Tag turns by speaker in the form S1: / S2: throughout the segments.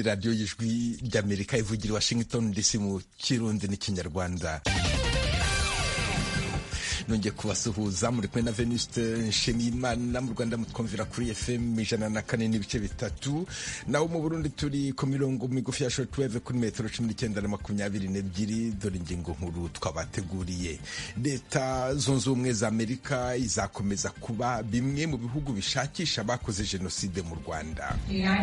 S1: radiyo y'ijwi ry'amerika ivugira i washington dc mu kirundi n'ikinyarwanda nongeye kubasuhuza muri kumwe na venuste nshimiyimana mu rwanda mutwumvira kuri fm ijana na kane n'ibice bitatu naho mu burundi turi ku mirongo migufi ya shortwave kuri metero cumi n'icyenda na makumyabiri n'ebyiri dore ingingo nkuru twabateguriye leta zunze ubumwe za amerika izakomeza kuba bimwe mu bihugu bishakisha abakoze jenoside mu rwanda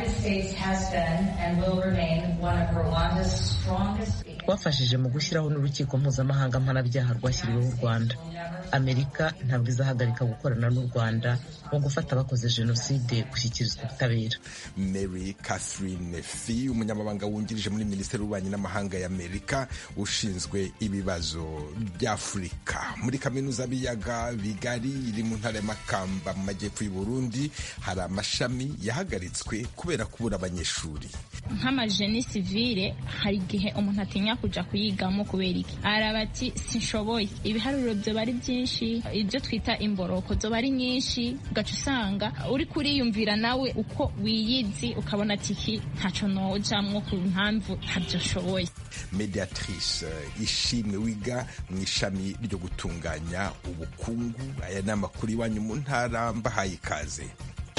S2: twafashije mu gushyiraho n'urukiko mpuzamahanga mpanabyaha rwashyiriweho u rwanda amerika ntabwo izahagarika gukorana n'u rwanda mu gufata abakoze jenoside gushyikirizwa ubutabera
S1: mary catherine fi umunyamabanga wungirije muri minisiteri y'ububanyi n'amahanga y'amerika ushinzwe ibibazo by'afurika muri kaminuza b'iyaga bigari iri mu ntara y'amakamba mu majyepfo y'u burundi hari amashami yahagaritswe kubera kubura abanyeshuri
S3: nk'amajeni sivire hari igihe umuntu atinya kuja kuyigamo kubera iki araba ati sinshoboye ibiharuro byoba ari byinshi ibyo twita imboroko zoba ari nyinshi ugaca usanga uri kuriyumvira nawe uko wiyizi ukabona ati iki ntaco nojamwo ku mpamvu ntabyo nshoboye
S1: mediatrice ishimwe wiga mu ishami ryo gutunganya ubukungu aya ni amakuru iwanyu mu ntara mbahaye ikaze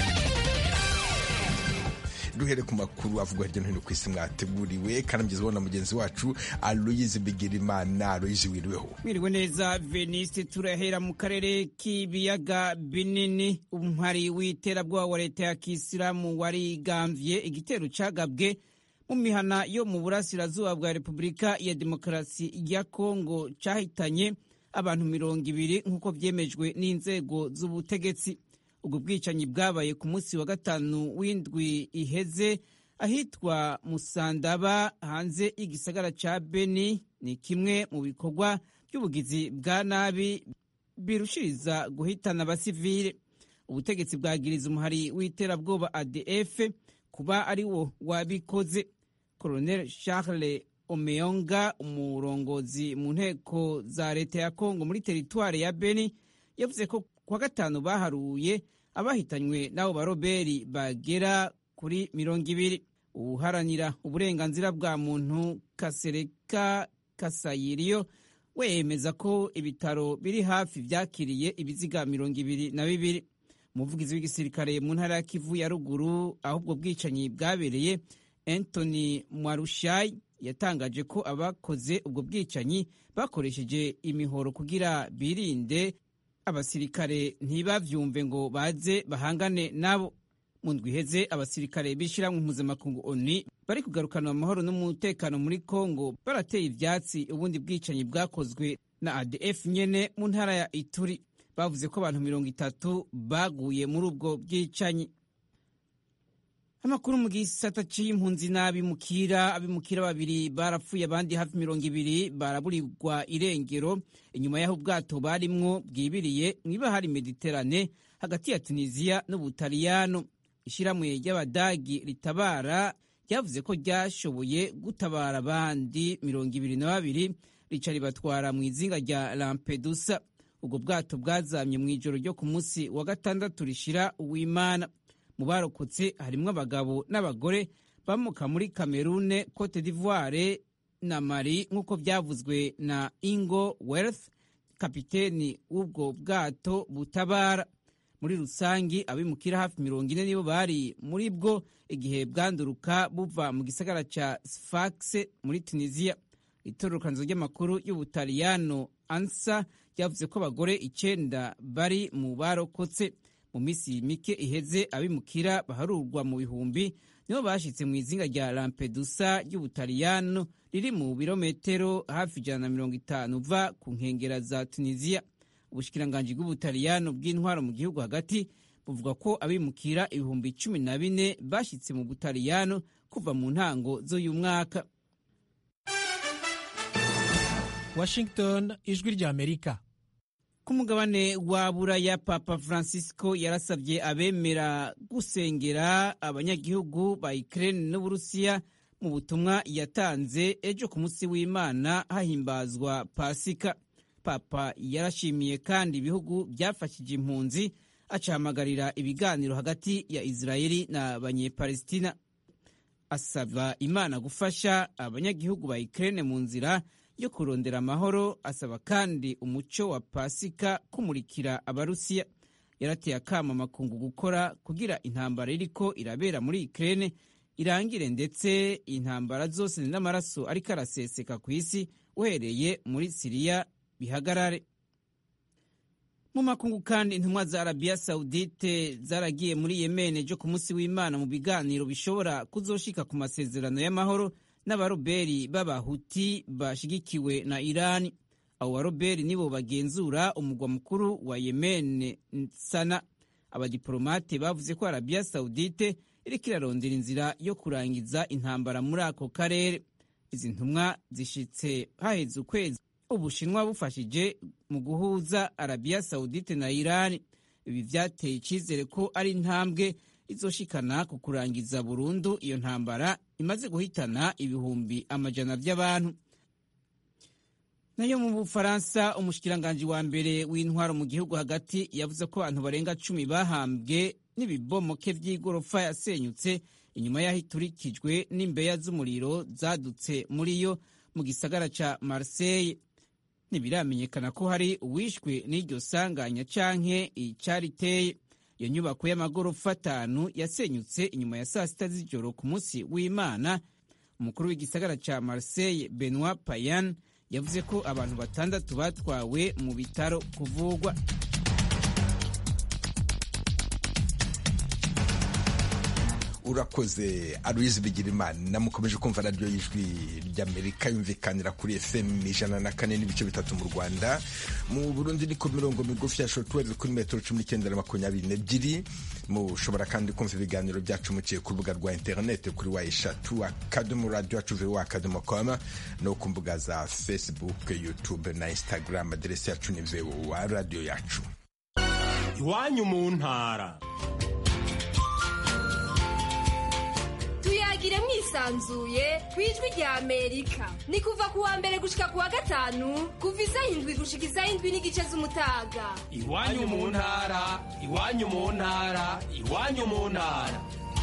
S1: duhere ku makuru avugwa hirya no hino ku isi mwateguriwe kandi mugezweho na mugenzi wacu aloyizi bigirimana aloyizi wiriweho
S4: mwiriwe neza veniste turahera mu karere k'ibiyaga binini umuhari w'iterabwoba wa leta ya kisilamu warigambye igitero cagabwe mu mihana yo mu burasirazuba bwa repubulika ya demokarasi ya kongo cahitanye abantu mirongo ibiri nk'uko vyemejwe n'inzego z'ubutegetsi ubwo bwicanyi bwabaye ku munsi wa gatanu w'indwi iheze ahitwa musandaba hanze y'igisagara ca beni ni kimwe mu bikorwa by'ubugizi bwa nabi birushiriza guhitana abasivile ubutegetsi bwagiriza umuhari w'iterabwoba adf kuba ari wo wabikoze colonel charles omeonga umurongozi mu nteko za leta ya kongo muri teritware ya beni yavuze ko kuwa gatanu baharuye abahitanywe n'abo baroberi bagera kuri mirongo ibiri uharanira uburenganzira bwa muntu kasereka kasayiriyo we yemeza ko ibitaro biri hafi byakiriye ibiziga mirongo ibiri na bibiri umuvugizi w'igisirikare mu ntara ya kivu ya ruguru aho ubwo bwicanyi bwabereye anthony mwarushayi yatangaje ko abakoze ubwo bwicanyi bakoresheje imihoro kugira birinde abasirikare ntibavyumve ngo baze bahangane nabo mu ndwi iheze abasirikare b'ishyirahamwe mpuzamakungu oni bari kugarukana amahoro n'umutekano muri kongo barateye ivyatsi ubundi bwicanyi bwakozwe na adf nyene mu ntara ya ituri bavuze ko abantu mirongo itatu baguye muri ubwo bwicanyi amakuru mu gisata c'impunzi n'abimukira abimukira babiri barapfuye abandi hafi mirongo ibiri baraburirwa irengero inyuma y'aho ubwato barimwo bwibiriye mw'ibahari mediterane hagati ya tunisiya n'ubutaliyano ishyirahamwe ry'abadagi ritabara ryavuze ko ryashoboye gutabara abandi mirongo ibiri na babiri rica ribatwara mu izinga rya lampedusa ubwo bwato bwazamye mu ijoro ryo ku munsi wa gatandatu rishira uwimana mu barokotse harimwo abagabo n'abagore bamuka muri kamerune cote d'ivoire na mali nk'uko byavuzwe na ingo wealth kapiteni w'ubwo bwato butabara muri rusangi abimukira hafi mirongo ine nibo bari muri bwo igihe bwanduruka buva mu gisagara ca sfax muri tunisiya itororokanizo ry'amakuru y'ubutaliyano ansa ryavuze ko abagore icenda bari mu barokotse mu minsi mike iheze abimukira baharurwa mu bihumbi nibo bashitse mu izinga rya lampedusa ry'ubutaliyano riri mu birometero hafi ijana na mirongo itanu uva ku nkengera za tunisiya ubushikiranganji bw'ubutaliyano bw'intwaro mu gihugu hagati buvuga ko abimukira ibihumbi cumi na bine bashitse mu butaliyano kuva mu ntango z'uyu mwaka
S5: washington ijwi ry'amerika
S4: ku mugabane wa buraya papa francisco yarasabye abemera gusengera abanyagihugu ba ukraine n'uburusiya mu butumwa yatanze ejo ku munsi w'imana hahimbazwa pasika papa yarashimiye kandi ibihugu byafashije impunzi acahamagarira ibiganiro hagati ya israeli na banyepalestina asaba imana gufasha abanyagihugu ba Ukraine mu nzira yo kurondera amahoro asaba kandi umuco wa pasika kumurikira abarusiya yarateye akama amakungu gukora kugira intambara iriko irabera muri Ukraine irangire ndetse intambara zose n'amaraso ariko araseseka ku isi uhereye muri Siriya bihagarare mu makungu kandi intumwa za arabiya sawudite zaragiye muri yemene ejo ku munsi w'imana mu biganiro bishobora kuzoshika ku masezerano y'amahoro n'abaroberi b'abahuti bashigikiwe na irani abo baroberi nibo bagenzura umugwa mukuru wa yemene sana abadiplomate bavuze ko arabiya sawudite iriko irarondera inzira yo kurangiza intambara muri ako karere izi ntumwa zishitse haheze ukwezi ubushinwa bufashije mu guhuza arabiya sawudite na irani ibi vyateye icizere ko ari intambwe izoshikana ku kurangiza burundu iyo ntambara imaze guhitana ibihumbi amajana vy'abantu nayo mu bufaransa umushikiranganji wa mbere w'intwaro mu gihugu hagati yavuze ko abantu barenga cumi bahambwe n'ibibomoke vy'igorofa yasenyutse inyuma y'aho iturikijwe n'imbeya z'umuriro zadutse muri yo mu gisagara ca marseille ntibiramenyekana ko hari uwishwe n'iryo sanganya canke icariteye iyo nyubako y'amagorofa atanu yasenyutse inyuma ya saa sita z'ijoro ku munsi w'imana umukuru w'igisagara ca marseille benoit payan yavuze ko abantu batandatu batwawe mu bitaro kuvugwa
S1: urakoze aloise bigirimana mukomeje kumva radiyo y'ijwi ry'amerika yumvikanira kuri fm ijana na kane n'ibice bitatu mu rwanda mu burundi ni ku mirongo migufi ya shortwave kuri metero cumi n'icyenda na makumyabiri n'ebyiri mushobora kandi kumva ibiganiro byacu muciye ku rubuga rwa interineti kuri wa eshatu akadomo radiyo yacu vuba akadomo koma no ku mbuga za facebook youtube na instagram aderesi yacu ni vuba radiyo yacu
S6: iwanyu mu ntara
S7: tuyagire mwisanzuye ku ijwi rya amerika ni kuva ku wa mbere gushika ku wa gatanu kuva isaha indwi gushika isaha indwi n'igice z'umutaga
S6: iwanyu mu ntara iwanyu mu ntara iwanyu mu ntara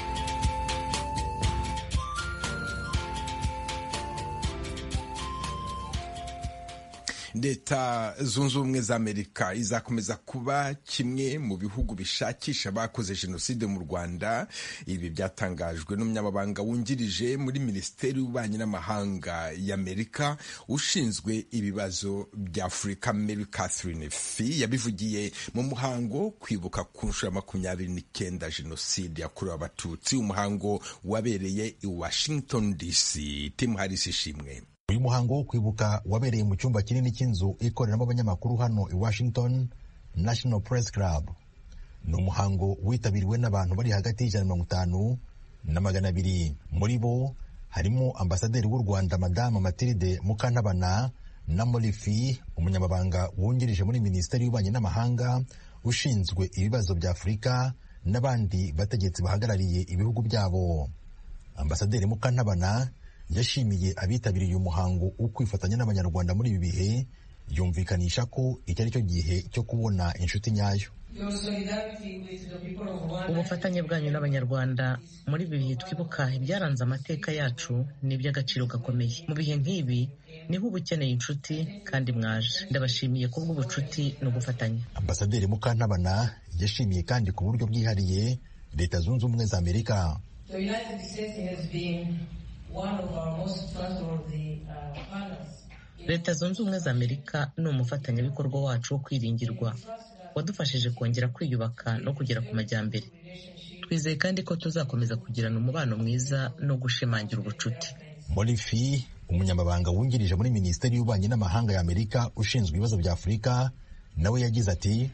S1: leta zunze ubumwe za amerika izakomeza kuba kimwe mu bihugu bishakisha abakoze jenoside mu rwanda ibi byatangajwe n'umunyamabanga wungirije muri minisiteri y'ububanyi n'amahanga y'amerika ushinzwe ibibazo bya afurika mary catherine fi yabivugiye mu muhango wo kwibuka ku nshuro ya makumyabiri n'icyenda jenoside yakorewe abatutsi umuhango wabereye i washington dc timu harisi ishimwe
S8: uyu muhango wo kwibuka wabereye mu cyumba kinini cy'inzu ikoreramo abanyamakuru hano i washington national press club ni umuhango witabiriwe n'abantu bari hagati y'ijana na mirongo itanu na magana abiri muri bo harimo ambasaderi w'u rwanda madamu matilde mukantabana na morifi umunyamabanga wungirije muri minisiteri y'ububanyi n'amahanga ushinzwe ibibazo bya afurika n'abandi bategetsi bahagarariye ibihugu byabo ambasaderi mukantabana yashimiye abitabiriye uyu muhango wo kwifatanya n'abanyarwanda muri ibi bihe yumvikanisha ko iki ari cyo gihe cyo kubona inshuti nyayo
S2: ubufatanye bwanyu n'abanyarwanda muri ibi bihe twibuka ibyaranze amateka yacu ni iby'agaciro gakomeye mu bihe nk'ibi niho uba ukeneye inshuti kandi mwaje ndabashimiye kubw'ubucuti n'ugufatanya
S8: ambasaderi mukantabana yashimiye kandi ku buryo bwihariye leta zunze ubumwe za amerika
S2: leta zunze ubumwe za amerika ni umufatanyabikorwa wacu wo kwiringirwa wadufashije kongera kwiyubaka no kugera ku majyambere twizeye kandi ko tuzakomeza kugirana umubano mwiza no gushimangira ubucuti
S8: morifi umunyamabanga wungirije muri minisiteri y'ububanyi n'amahanga ya amerika ushinzwe ibibazo bya afurika nawe yagize ati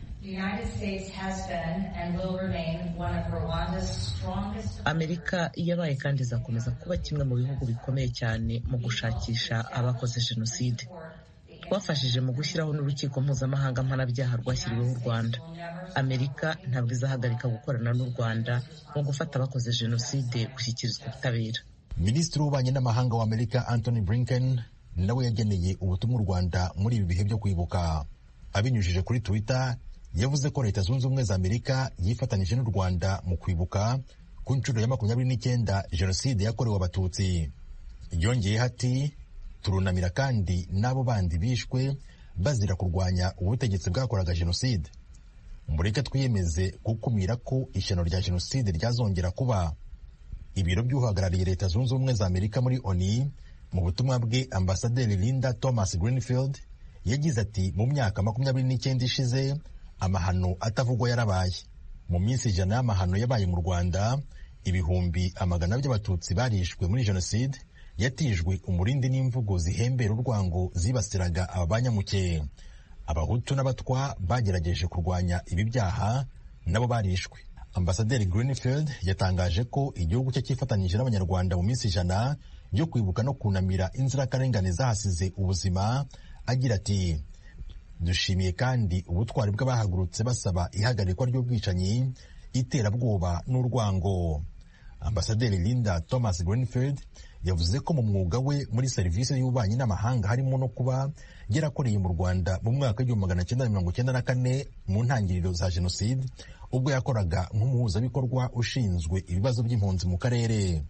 S2: amerika yabaye kandi izakomeza kuba kimwe mu bihugu bikomeye cyane mu gushakisha abakoze jenoside twafashije mu gushyiraho n'urukiko mpuzamahanga mpanabyaha rwashyiriweho u rwanda amerika ntabwo izahagarika gukorana n'u rwanda mu gufata abakoze jenoside gushyikirizwa ubutabera
S8: minisitiri w'ububanyi n'amahanga wa amerika anthony blinken nawe yageneye ubutumwa u rwanda muri ibi bihe byo kwibuka abinyujije kuri twitter yavuze ko leta zunze ubumwe za amerika yifatanyije n'u rwanda mu kwibuka ku nshuro ya makumyabiri n'icyenda jenoside yakorewe abatutsi yongeyeho ati turunamira kandi n'abo bandi bishwe bazira kurwanya ubutegetsi bwakoraga jenoside mureke twiyemeze gukumira ko ishyano rya jenoside ryazongera kuba ibiro by'uhagarariye leta zunze ubumwe za amerika muri oni mu butumwa bwe ambasaderi linda thomas greenfield yagize ati mu myaka makumyabiri n'icyenda ishize amahano atavugwa yarabaye mu minsi ijana y'amahano yabaye mu rwanda ibihumbi amagana by'abatutsi barishwe muri jenoside yatijwe umurindi n'imvugo zihembera urwango zibasiraga aba banyamuke abahutu n'abatwa bagerageje kurwanya ibi byaha nabo barishwe ambasaderi greenfield yatangaje ko igihugu cye cyifatanyije n'abanyarwanda mu minsi ijana yo kwibuka no kunamira inzirakarengane zahasize ubuzima agira ati dushimiye kandi ubutwari bw'abahagurutse basaba ihagarikwa ry'ubwicanyi iterabwoba n'urwango ambasaderi linda thomas greenfield yavuze ko mu mwuga we muri serivisi y'ububanyi n'amahanga harimo no kuba yarakoreye mu rwanda mu mwaka w'igihumbi magana cyenda mirongo cyenda na kane mu ntangiriro za jenoside ubwo yakoraga nk'umuhuzabikorwa ushinzwe ibibazo by'impunzi mu karere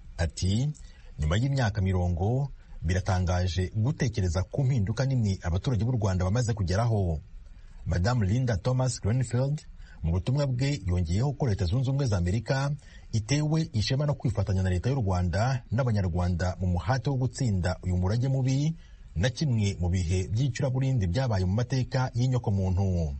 S8: ati nyuma y'imyaka mirongo biratangaje gutekereza ku mpinduka nini abaturage b'u rwanda bamaze kugeraho madamu linda thomas greenfield mu butumwa bwe yongeyeho ko leta zunze ubumwe za amerika itewe ishema no kwifatanya na leta y'u rwanda n'abanyarwanda mu muhate wo gutsinda uyu murage mubi na kimwe mu bihe by'icuraburindi byabaye mu mateka y'inyokomuntu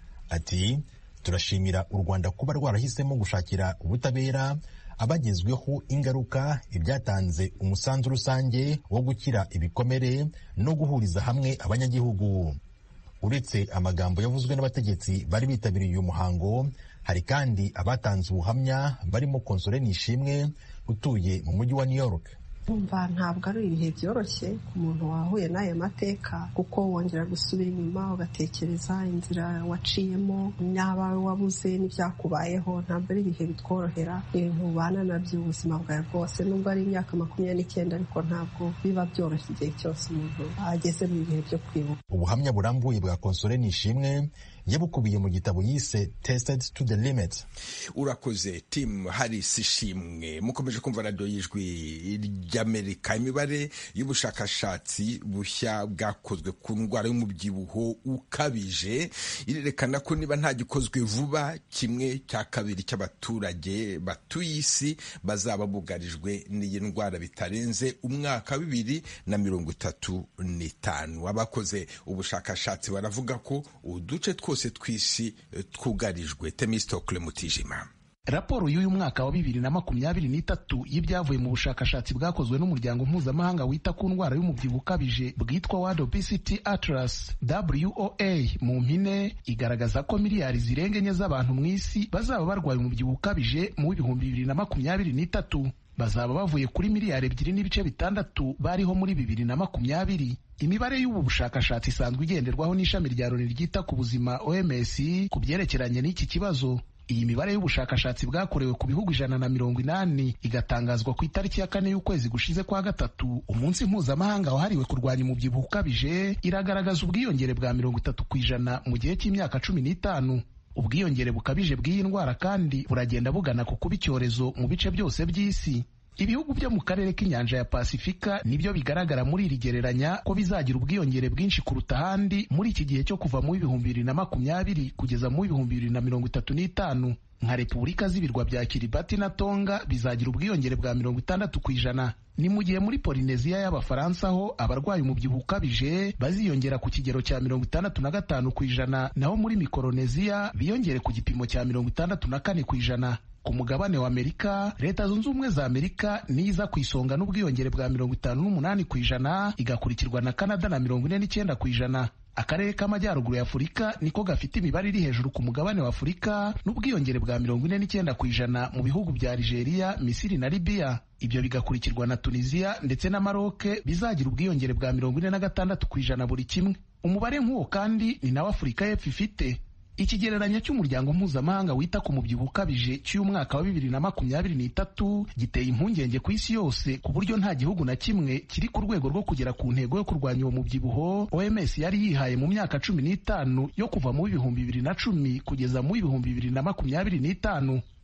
S8: ati turashimira u rwanda kuba rwarahisemo gushakira ubutabera abagezweho ingaruka ibyatanze umusanzu rusange wo gukira ibikomere no guhuriza hamwe abanyagihugu uretse amagambo yavuzwe n'abategetsi bari bitabiriye uyu muhango hari kandi abatanze ubuhamya barimo konsole nishimwe utuye mu mujyi wa new york
S9: umva ntabwo ari ibihe byoroshye ku muntu wahuye n'aya mateka kuko wongera gusubira inyuma ugatekereza inzira waciyemo n'abawe wabuze n'ibyakubayeho ntabwo ari ibihe bitworohera ibintu ubana nabyo ubuzima bwawe bwose nubwo ari imyaka makumyabiri n'icyenda ariko ntabwo biba byoroshye igihe cyose umuntu ageze mu bihe byo kwibuka
S8: ubuhamya burambuye bwa konsole nishimwe yabukubiye mu gitabo yise tested to the limit
S1: urakoze tim haris ishimwe mukomeje kumva radiyo y'ijwi ry'amerika imibare y'ubushakashatsi bushya bwakozwe ku ndwara y'umubyibuho ukabije irerekana ko niba nta gikozwe vuba kimwe cya kabiri cy'abaturage batuye isi bazaba bugarijwe n'iyi ndwara bitarenze umwaka wa bibiri na mirongo itatu n'itanu abakoze ubushakashatsi baravuga ko uduce twose tw'isi twugarijwe temistokle mutijima
S10: raporo y'uyu mwaka wa bibiri na makumyabiri n'itatu y'ibyavuye mu bushakashatsi bwakozwe n'umuryango mpuzamahanga wita ku ndwara y'umubyibuho ukabije bwitwa World Obesity Atlas WOA mu mpine igaragaza ko miliyari zirenga enye z'abantu mu isi bazaba barwaye umubyibuho ukabije mu w'ibihumbi bibiri na makumyabiri n'itatu bazaba bavuye kuri miliyari ebyiri n'ibice bitandatu bariho muri bibiri na makumyabiri imibare y'ubu bushakashatsi isanzwe igenderwaho n'ishami rya loni ryita ku buzima OMS ku byerekeranye n'iki kibazo iyi mibare y'ubushakashatsi bwakorewe ku bihugu ijana na mirongo inani igatangazwa ku itariki ya kane y'ukwezi gushize kwa gatatu umunsi mpuzamahanga wahariwe kurwanya umubyibuho ukabije iragaragaza ubwiyongere bwa mirongo itatu ku ijana mu gihe cy'imyaka cumi n'itanu ubwiyongere bukabije bw'iyi ndwara kandi buragenda bugana ku kuba icyorezo mu bice byose by'isi ibihugu byo mu karere k'inyanja ya pasifika nibyo bigaragara muri iri gereranya ko bizagira ubwiyongere bwinshi kuruta ahandi muri iki gihe cyo kuva mu w'ibihumbi bibiri na makumyabiri kugeza mu w'ibihumbi bibiri na mirongo itatu n'itanu nka repubulika z'ibirwa bya kiribati na tonga bizagira ubwiyongere bwa mirongo itandatu ku ijana ni mu gihe muri polineziya y'abafaransa ho abarwaye umubyibuho ukabije baziyongera ku kigero cya mirongo itandatu na gatanu ku ijana naho muri mikoroneziya biyongere ku gipimo cya mirongo itandatu na kane ku ijana ku mugabane wa amerika leta zunze ubumwe za amerika niyo iza ku isonga n'ubwiyongere bwa mirongo itanu n'umunani ku ijana igakurikirwa na kanada na mirongo ine n'icyenda ku ijana akarere k'amajyaruguru ya afurika niko gafite imibare iri hejuru ku mugabane wa afurika n'ubwiyongere bwa mirongo ine n'icyenda ku ijana mu bihugu bya nigeria misiri na libiya ibyo bigakurikirwa na tunisiya ndetse na maroke bizagira ubwiyongere bwa mirongo ine na gatandatu ku ijana buri kimwe umubare nk'uwo kandi ni nawo afurika y'epfo ifite ikigereranyo cy'umuryango mpuzamahanga wita ku mubyibuho ukabije cy'umwaka wa bibiri na makumyabiri n'itatu giteye impungenge ku isi yose ku buryo nta gihugu na kimwe kiri ku rwego rwo kugera ku ntego yo kurwanya uwo mubyibuho OMS yari yihaye mu myaka cumi n'itanu yo kuva mu w'ibihumbi bibiri na cumi kugeza mu w'ibihumbi bibiri na makumyabiri n'itanu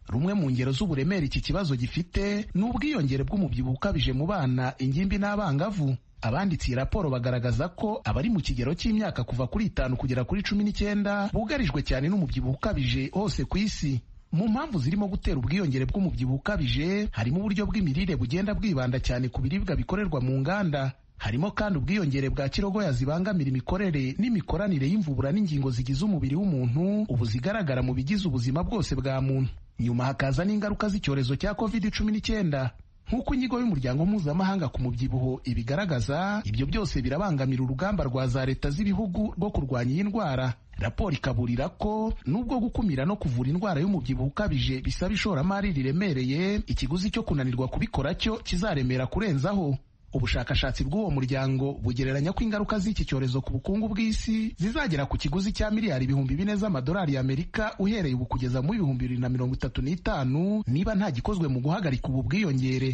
S10: rumwe mu ngero z'uburemere iki kibazo gifite ni ubwiyongere bw'umubyibuho ukabije mu bana ingimbi n'abangavu abanditse iyi raporo bagaragaza ko abari mu kigero cy'imyaka kuva kuri itanu kugera kuri cumi n'icyenda bugarijwe cyane n'umubyibuho ukabije hose ku isi mu mpamvu zirimo gutera ubwiyongere bw'umubyibuho ukabije harimo uburyo bw'imirire bugenda bwibanda cyane ku biribwa bikorerwa mu nganda harimo kandi ubwiyongere bwa kirogoya zibangamira imikorere n'imikoranire y'imvubura n'ingingo zigize umubiri w'umuntu ubu zigaragara mu bigize ubuzima bwose bwa muntu nyuma hakaza n'ingaruka z'icyorezo cya covid cumi n'icyenda nk'uko inyigo y'umuryango mpuzamahanga ku mubyibuho ibigaragaza ibyo byose birabangamira urugamba rwa za leta z'ibihugu rwo kurwanya iyi ndwara raporo ikaburira ko nubwo gukumira no kuvura indwara y'umubyibuho ukabije bisaba ishoramari riremereye ikiguzi cyo kunanirwa kubikora cyo kizaremera kurenzaho ubushakashatsi bw'uwo muryango bugereranya ko ingaruka z'iki cyorezo ku bukungu bw'isi zizagera ku kiguzi cya miliyari ibihumbi bine z'amadolari y'amerika uhereye ubu kugeza mu bihumbi bibiri na mirongo itatu n'itanu niba nta gikozwe mu guhagarika ubu bwiyongere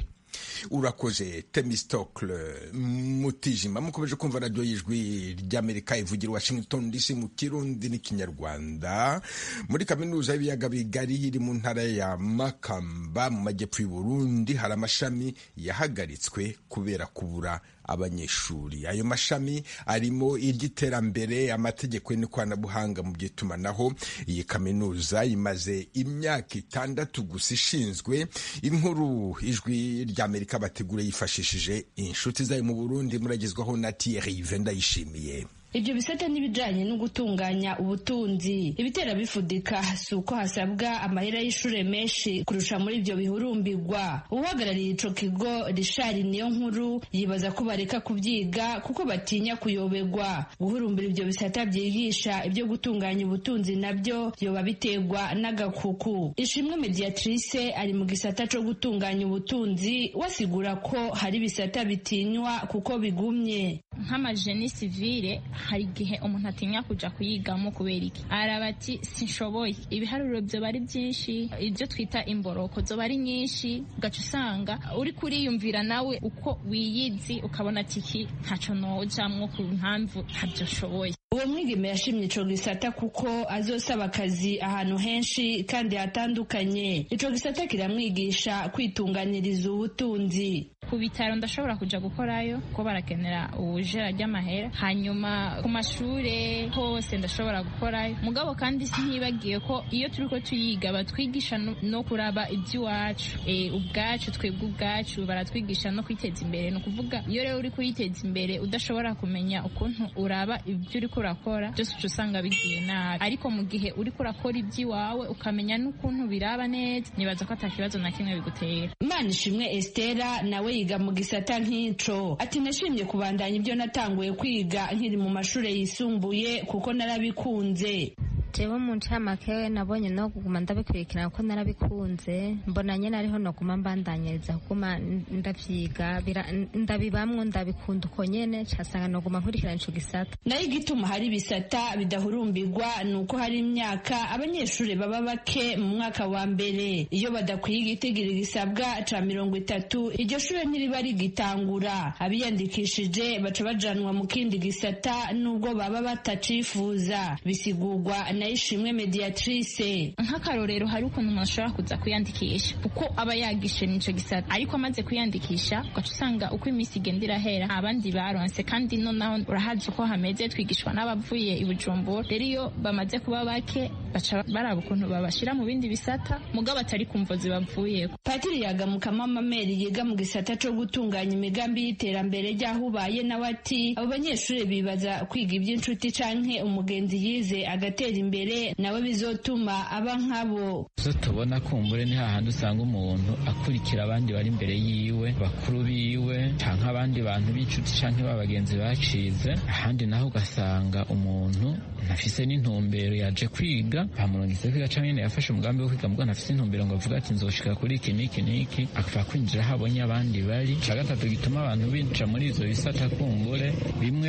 S1: urakoze temistokle mutijima mukomeje kumva radiyo y'ijwi ry'amerika ivugira washington dc mu kirundi n'ikinyarwanda muri kaminuza y'ibiyaga bigari iri mu ntara ya makamba mu majyepfo y'uburundi hari amashami yahagaritswe kubera kubura abanyeshuri ayo mashami arimo iry'iterambere amategeko n'ikoranabuhanga mu by'itumanaho iyi kaminuza imaze imyaka itandatu gusa ishinzwe inkuru ijwi ry'amerika bategura yifashishije inshuti zayo mu burundi muragezwaho na Thierry Vendayishimiye
S11: ibyo bisata n'ibijanye no gutunganya ubutunzi ibitera bifudika si uko hasabwa amahera y'ishure menshi kurusha muri ibyo bihurumbirwa uhagarariye ico kigo rishari niyo nkuru yibaza ko bareka kubyiga kuko batinya kuyoberwa guhurumbira ibyo bisata byigisha ibyo gutunganya ubutunzi nabyo yoba biterwa n'agakuku ishimwe mediatrice ari mu gisata co gutunganya ubutunzi wasigura ko hari ibisata bitinywa kuko bigumye
S3: nk'amajeni sivile hari igihe umuntu atinya kuja kuyigamo kubera iki araba ati sinshoboye ibiharuro byoba ari byinshi ibyo twita imboroko zoba ari nyinshi ugaca usanga uri kuriyumvira nawe uko wiyizi ukabona ati iki ntaco nojamwo ku mpamvu ntabyo nshoboye
S11: uwo mwigeme yashimye ico gisata kuko azosaba akazi ahantu henshi kandi hatandukanye ico gisata kiramwigisha kwitunganiriza ubutunzi
S3: ku bitaro ndashobora kuja gukorayo kuko barakenera ubujera ry'amahera hanyuma ku mashure hose ndashobora gukorayo mugabo kandi sintibagiye ko iyo turiko tuyiga batwigisha no kuraba iby'iwacu e, ubwacu twebwe ubwacu baratwigisha no kwiteza imbere ni ukuvuga iyo rero uri kuyiteza imbere udashobora kumenya ukuntu uraba ibyo uriko urakora byose uca usanga bigiye nabi ariko mu gihe uriko urakora iby'iwawe ukamenya n'ukuntu biraba neza nibaza ko ata kibazo na kimwe bigutera
S11: imana ishimwe estera nawe yiga mu gisata nk'ico ati nashimye kubandanya ibyo natanguye kwiga nkiri mu mashuri yisumbuye kuko narabikunze
S12: jewe mu ncamake nabonye no kuguma ndabikurikirana kuko narabikunze mbona nyene ariho noguma mbandanyiriza kuguma ndavyiga ndabibamwo ndabikunda uko nyene casanga noguma nkurikirana ico gisata
S11: nayo igituma hari ibisata bidahurumbirwa ni uko hari imyaka abanyeshuri baba bake mu mwaka wa mbere iyo badakwiye igitigiri gisabwa ca mirongo itatu iryo shure ntiriba rigitangura abiyandikishije baca bajanwa mu kindi gisata nubwo baba batacifuza bisigurwa nayishimwe mediatrice
S3: nk'akarorero hari ukuntu umuntu ashobora kuza kwiyandikisha uko aba yagishe nico gisata ariko amaze kwiyandikisha ugaca usanga uko iminsi igenda irahera abandi baronse kandi nonaho urahazi uko hameze twigishwa n'abavuye i bujumbura rero iyo bamaze kuba bake baca baraba ukuntu babashira mu bindi bisata mugabo atari kumvo zibavuyeko
S11: patiri yagamukamo amameri yiga mu gisata co gutunganya imigambi y'iterambere ry'aho ubaye nawe ati abo banyeshuri bibaza kwiga iby'inshuti canke umugenzi yize agatera imbere nawe bizotuma aba nkabo
S13: zo tubona kumbure ni hahandi usanga umuntu akurikira abandi bari imbere yiwe bakuru biwe canke abandi bantu b'inshuti canke b'abagenzi bacize ahandi naho ugasanga umuntu ntafise n'intumbero yaje kwiga bamurungitse kwiga canke nyene yafashe umugambi wo kwiga mugabo ntafise intumbero ngo avuga ati nzoshika kuri iki n'iki n'iki akava kwinjira aho abonye abandi bari ca gatatu gituma abantu binjira muri izo bisata kumbure bimwe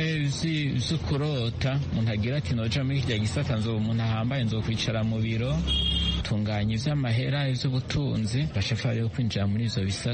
S13: vy'ukurota umuntu agira ati noja muri kirya gisata nzoba umuntu ahambaye nzokwicara mu biro tunganya ivy'amahera ivy'ubutunzi bashafari yo kwinjira muri izo bisata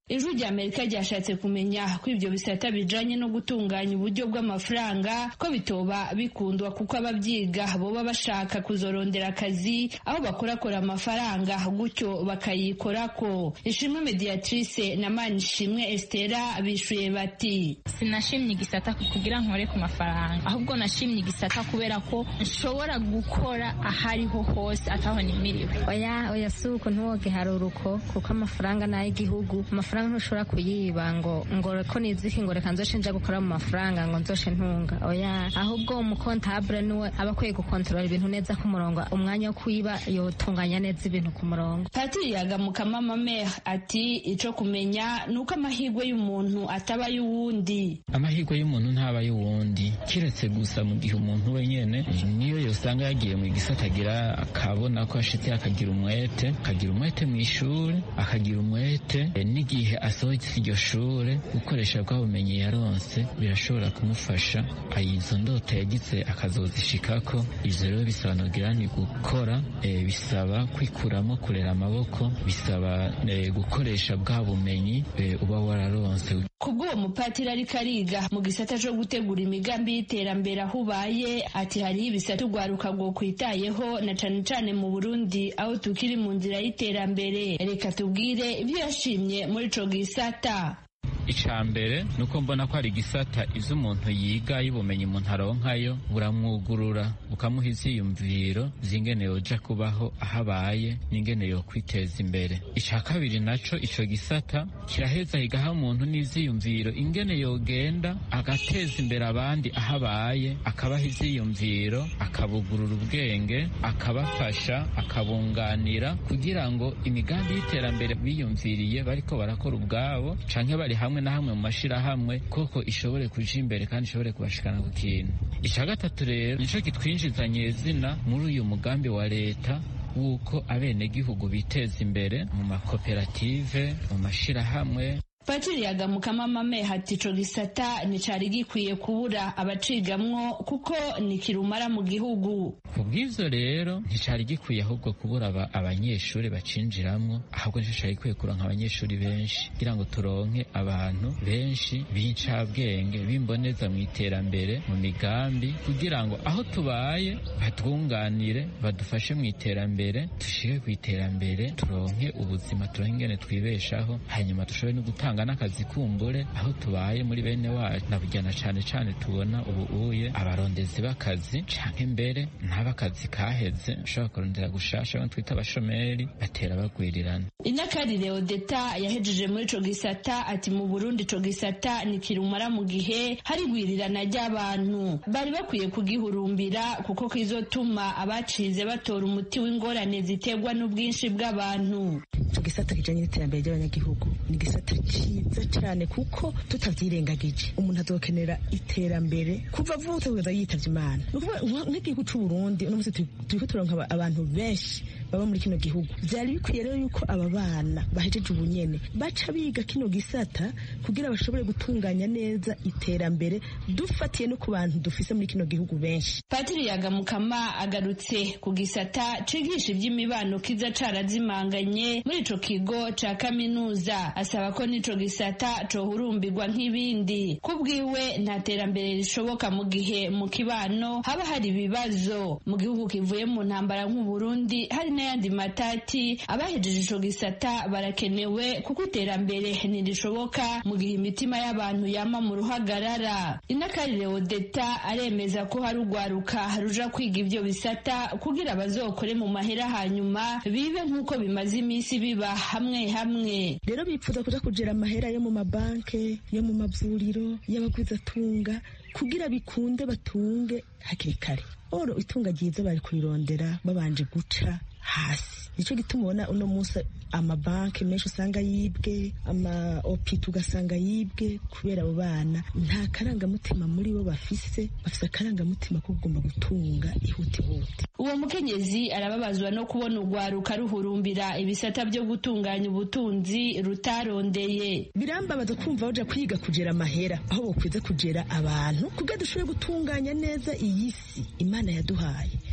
S11: ijwi rya amerika ryashatse kumenya ko ibyo bisata bijanye no gutunganya uburyo bw'amafaranga ko bitoba bikundwa kuko ababyiga boba bashaka kuzorondera akazi aho bakorakora amafaranga gutyo bakayikorako ishimwe mediatrice na manishimwe estera bishuye bati
S3: sinashimye igisata kugira nkore ku mafaranga ahubwo nashimye igisata kubera ko nshobora gukora ahariho hose ataho nimiriwe
S12: oya oya si uko ntiwoge hari uruko kuko amafaranga ni ay'igihugu amafaranga ntushobora kuyiba ngo ngo ko niziki ngo reka nzoshe nja gukora mu mafaranga ngo nzoshe ntunga oya ahubwo umukontabure niwe aba akwiye gukontorora ibintu neza ku murongo umwanya wo kuyiba yotunganya neza ibintu ku murongo
S11: patiri yagamukama mamere ati ico kumenya ni uko amahirwe y'umuntu ataba y'uwundi
S13: amahirwe y'umuntu ntaba y'uwundi kiretse gusa mu gihe umuntu wenyene niyo yosanga yagiye mu gisata agira akabona ko ashitse akagira umwete akagira umwete mu ishuri akagira umwete n'igihe asohotse iryo shure gukoresha bwa bumenyi yaronse birashobora kumufasha izo ndoto yagize akazozishikako ivyo rero bisobanukira ni gukora e, bisaba kwikuramo kurera amaboko bisaba e, gukoresha bwa bumenyi e, uba wararonse
S11: kubw'uwo mupatiri ariko ariga mu gisata co gutegura imigambi y'iterambere aho ubaye ati hariho ibisata urwaruka rwo kwitayeho na cane cane mu burundi aho tukiri mu nzira y'iterambere reka tubwire ibyo yashimye muri ico gisata
S13: ica mbere ni uko mbona ko hari igisata ivyo umuntu yiga y'ubumenyi umuntu aronkayo buramwugurura bukamuha ivyiyumviro vy'ingene yoja kubaho aho abaye n'ingene yo kwiteza imbere ica kabiri naco ico gisata kiraheza higaha umuntu n'ivyiyumviro ingene yogenda agateza imbere abandi aho abaye akabaha ivyiyumviro akabugurura ubwenge akabafasha akabunganira kugira ngo imigambi y'iterambere biyumviriye bariko barakora ubwabo canke bari hamwe na hamwe mu mashirahamwe koko ishobore kuja imbere kandi ishobore kubashikana ku kintu ica gatatu rero nico kitwinjizanye zina muri uyu mugambi wa leta wuko abenegihugu biteza imbere mu makoperative mu mashirahamwe
S11: patiri yagamukama mame hati ico gisata nicari gikwiye kubura abacigamwo kuko ni kirumara mu gihugu
S13: kubw'ivyo rero nticari gikwiye ahubwo kubura aba abanyeshuri bacinjiramwo ahubwo nico cari gikwiye kuronka abanyeshuri benshi kugira ngo turonke abantu benshi b'incabwenge bimboneza mu iterambere mu migambi kugira ngo aho tubaye batwunganire badufashe mu iterambere dushike ku iterambere turonke ubuzima turonke ingene twibeshaho hanyuma dushobore no gutanga gutanga n'akazi kumbure aho tubaye muri bene wacu nabujyana cane cane tubona ubu uye abarondezi b'akazi canke mbere n'abakazi kaheze ushobora kurondera gushasha abo twita abashomeri batera bagwirirana
S11: inakarire odeta yahejeje muri ico gisata ati mu burundi ico gisata ni kirumara mu gihe hari gwirirana ry'abantu bari bakwiye kugihurumbira kuko kizotuma abacize batora umuti w'ingorane ziterwa n'ubwinshi bw'abantu
S14: ico gisata kijanye n'iterambere ry'abanyagihugu ni gisata cyiza cyane kuko tutabyirengagije umuntu azokenera iterambere kuva avutse kugeza yitavye imana nk'igihugu c'u Burundi uno munsi turiko turonka abantu benshi baba muri kino gihugu vyari bikwiye rero yuko aba bana bahejeje ubunyene baca biga kino gisata kugira bashobore gutunganya neza iterambere dufatiye no ku bantu dufise muri kino gihugu benshi
S11: patiri yagamukama agarutse ku gisata cigisha ivy'imibano kiza carazimanganye muri ico kigo ca kaminuza asaba ko n'ico gisata cohurumbirwa nk'ibindi kubwiwe nta terambere rishoboka mu gihe mu kibano haba hari ibibazo mu gihugu kivuye mu ntambara nk'uburundi hari n'ayandi matati abahejeje ico gisata barakenewe kuko iterambere ntirishoboka mu gihe imitima y'abantu yama mu ruhagarara inakarire odeta aremeza ko hari urwaruka ruja kwiga ivyo bisata kugira bazokore mu mahera hanyuma bibe nk'uko bimaze iminsi biba hamwe hamwe
S14: rero bipfuza kuja kugera amahera yo mu mabanke yo mu mavuriro y'abagwizatunga kugira bikunde batunge hakiri kare oro itunga ryiza bari kurirondera babanje guca hasi nicyo gituma ubona uno munsi amabanki menshi usanga yibwe ama opita ugasanga yibwe kubera abo bana nta karangamutima muri bo bafise bafise akarangamutima ko kugomba gutunga ihutihuti
S11: uwo mukenyezi arababazwa no kubona urwaruka ruhurumbira ibisata byo gutunganya ubutunzi rutarondeye
S14: birambabaza kumva baja kwiga kugera amahera aho bokwiza kugera abantu kugira dushobore gutunganya neza iyi si imana yaduhaye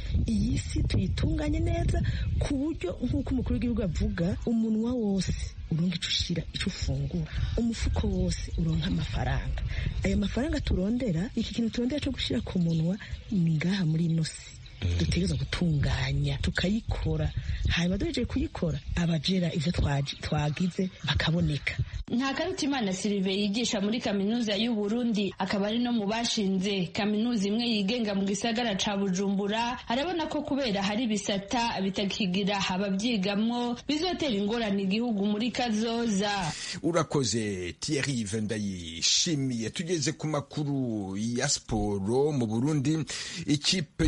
S14: iyi si tuyitunganye neza ku buryo nk'uko umukuru w'igihugu avuga umunwa wose uronka icyo ushyira icyo ufungura umufuko wose uronka amafaranga aya mafaranga turondera iki kintu turondera cyo gushyira ku munwa ni ngaha muri ino si dutegereza gutunganya tukayikora hanyuma duhejeje kuyikora abajera ivyo twagize bakaboneka
S11: nta karutimana silive yigisha muri kaminuza y'u Burundi akaba ari no mu bashinze kaminuza imwe yigenga mu gisagara ca Bujumbura arabona ko kubera hari bisata bitakigira ababyigamwo bizotera ingorane igihugu muri kazoza
S1: urakoze Thierry Vendayishimiye tugeze ku makuru ya siporo mu Burundi ikipe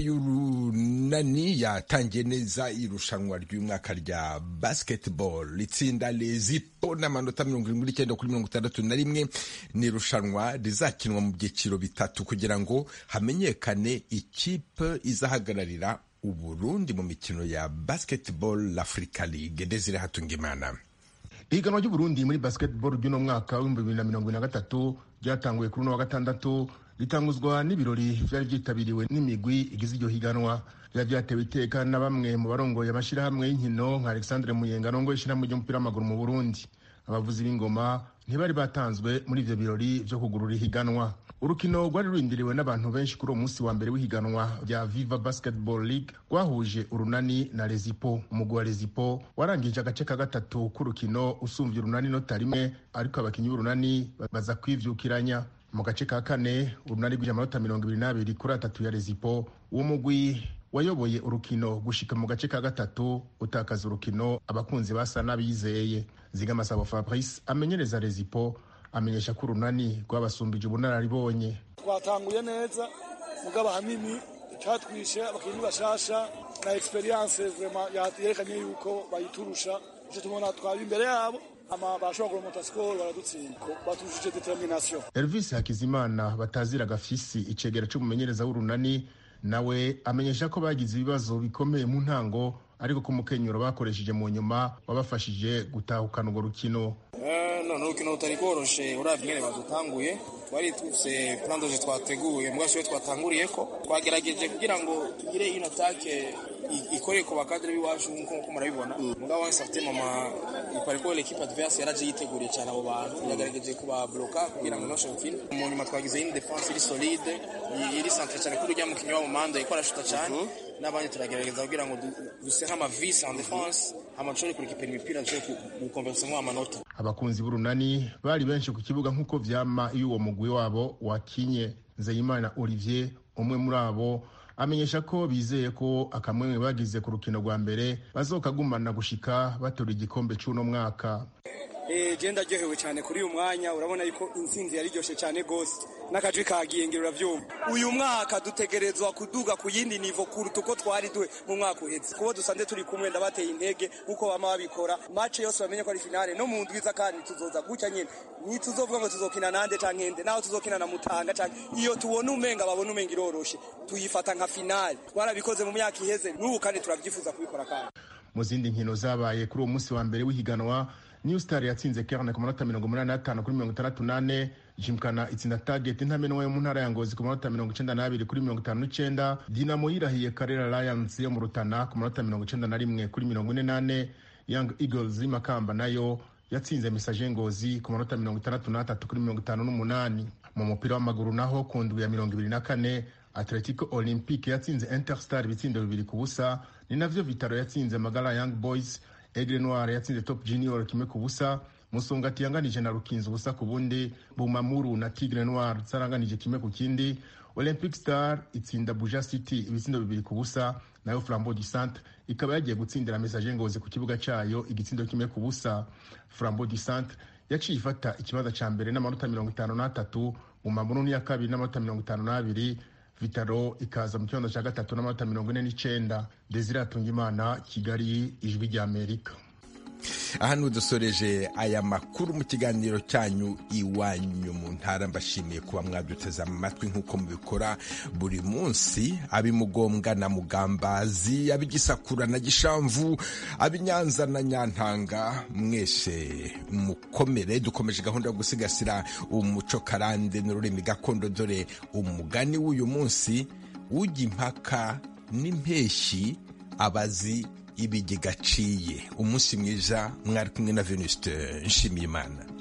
S1: y'urunani yatangiye neza irushanwa ry'umwaka rya basketball itsinda lezipo n'amanota mirongo irindwi n'icyenda kuri mirongo itandatu na rimwe ni irushanwa rizakinwa mu byiciro bitatu kugira ngo hamenyekane ikipe izahagararira uburundi mu mikino ya basketball africa league desire hatungimana
S15: ihiganwa ry'uburundi muri basketball ry'uno mwaka w'ibihumbi bibiri na mirongo ine na gatatu ryatanguye kuri uno wa gatandatu ritanguzwa n'ibirori byari byitabiriwe n'imigwi igize iryo higanwa byari byatewe iteka na bamwe mu barongoye amashyirahamwe y'inkino nka alexandre muyenga arongoye ishyirahamwe ry'umupira w'amaguru mu burundi abavuzi b'ingoma ntibari batanzwe muri ivyo birori vyo kugurura ihiganwa urukino rwari rurindiriwe n'abantu benshi kuri uwo munsi wa mbere w'ihiganwa rya viva basketball league rwahuje urunani na rezipo umugwi wa rezipo warangije agace ka gatatu k'urukino usumvye urunani nota rimwe ariko abakinyi b'urunani baza kwivyukiranya mu gace ka kane urunani rw'ije amanota mirongo ibiri n'abiri kuri atatu ya rezipo uwo mugwi wayoboye urukino gushika mu gace ka gatatu utakaza urukino abakunzi basa n'abizeye zigamasabo fabrice amenyereza rezipo amenyesha ko urunani rwabasumbije ubunararibonye
S16: twatanguye neza mugabo ahanini icyatwishe abakinnyi bashasha na experience vraiment yerekanye yuko bayiturusha icyo tubona twaba imbere yabo ama bashobora kuromota skoro baradutsinda batujuje determination
S15: elvis hakizimana batazira gafisi icegera c'umumenyereza w'urunani nawe amenyesha ko bagize ibibazo bikomeye mu ntango ariko ko umukenyero bakoresheje mu nyuma wabafashije gutahukana urwo rukino
S17: none urukino rutari rworoshe uravye ingene badutanguye twari tufise plan doje twateguye mbwa siwe twatanguriye ko twagerageje kugira ngo tugire ino take ikoreye ku bakadre b'iwacu nk'uko murabibona mugabo wese afite mama ipariko l'équipe adverse yaraje yiteguriye cyane abo bantu yagerageje kubabloka kugira ngo noshe gukina mu nyuma twagize une défense iri solide iri centre cyane kuri ujya mukinnyi wabo manda yiko arashuta cyane n'abandi turagerageza kugira ngo duse nk'amavisi en défense amashuri kurikipera imipira dushobore gukompensa nk'amanota
S15: abakunzi b'urunani bari benshi ku kibuga nk'uko vyama iyo uwo mugwi wabo wakinye nzeyimana olivier umwe muri abo amenyesha ko bizeye ko akamwemwe bagize ku rukino rwa mbere bazokagumana gushika batora igikombe c'uno mwaka
S16: je ndaryohewe cyane kuri uyu mwanya urabona yuko intsinzi yariryoshye cyane gose n'akajwi kagiye ngira uravyumva uyu mwaka dutegerezwa kuduga ku yindi nivo kuruta uko twari duhe mu mwaka uheze kubo dusanze turi kumwe ndabateye intege nk'uko bama babikora mace yose bamenye ko ari finale no mu ndwiza kandi tuzoza gutya nyene ntituzovuga ngo tuzokina nande canke nde naho tuzokina na mutanga canke iyo tubona umenga babona umenga iroroshe tuyifata nka finale twarabikoze mu myaka iheze n'ubu kandi turavyifuza kubikora kandi
S15: mu zindi nkino zabaye kuri uwo munsi wa mbere w'ihiganwa new star yatsinze kerne ku manota mirongo umunani n'atanu kuri mirongo itandatu n'ane jimkana itsinda target ntamenwa yo mu ntara ya ngozi ku manota mirongo icenda n'abiri kuri mirongo itanu n'icenda dinamo yirahiye karera lions yo mu rutana ku manota mirongo icenda na rimwe kuri mirongo ine n'ane young eagles y'imakamba nayo yatsinze misaje ngozi ku manota mirongo itandatu n'atatu kuri mirongo itanu n'umunani mu mupira w'amaguru naho ku ndwi ya mirongo ibiri na kane atletico olympique yatsinze interstar ibitsindo bibiri ku busa ni navyo vitaro yatsinze magara young boys Aigle Noir yatsinze Top Junior kimwe ku busa Musongati yanganije na Rukinzo ubusa ku bundi Bumamuru na Tigre Noir zaranganije kimwe ku kindi Olympic Star itsinda Buja City ibitsindo bibiri ku busa nayo Flambeau du Centre ikaba yagiye gutsindira Message Ngozi ku kibuga cayo igitsindo kimwe ku busa Flambeau du Centre yaciye ifata ikibanza ca mbere n'amanota mirongo itanu n'atatu Bumamuru ni ya kabiri n'amanota mirongo itanu n'abiri vitaro ikaza mu kibanza cya gatatu n'amanota mirongo ine n'icenda desire atungimana kigali ijwi ry'amerika
S1: aha dusoreje aya makuru mu kiganiro cyanyu iwanyu mu ntara mbashimiye kuba mwaduteze amatwi nk'uko mubikora buri munsi ab'imugombwa na mugambazi ab'igisakura na gishamvu ab'inyanza na nyantanga mwese mukomere dukomeje gahunda yo gusigasira umuco karande n'ururimi gakondo dore umugani w'uyu munsi ujya impaka n'impeshyi abazi ibigega aciye umunsi mwiza mwari kumwe na venuste nshimiyimana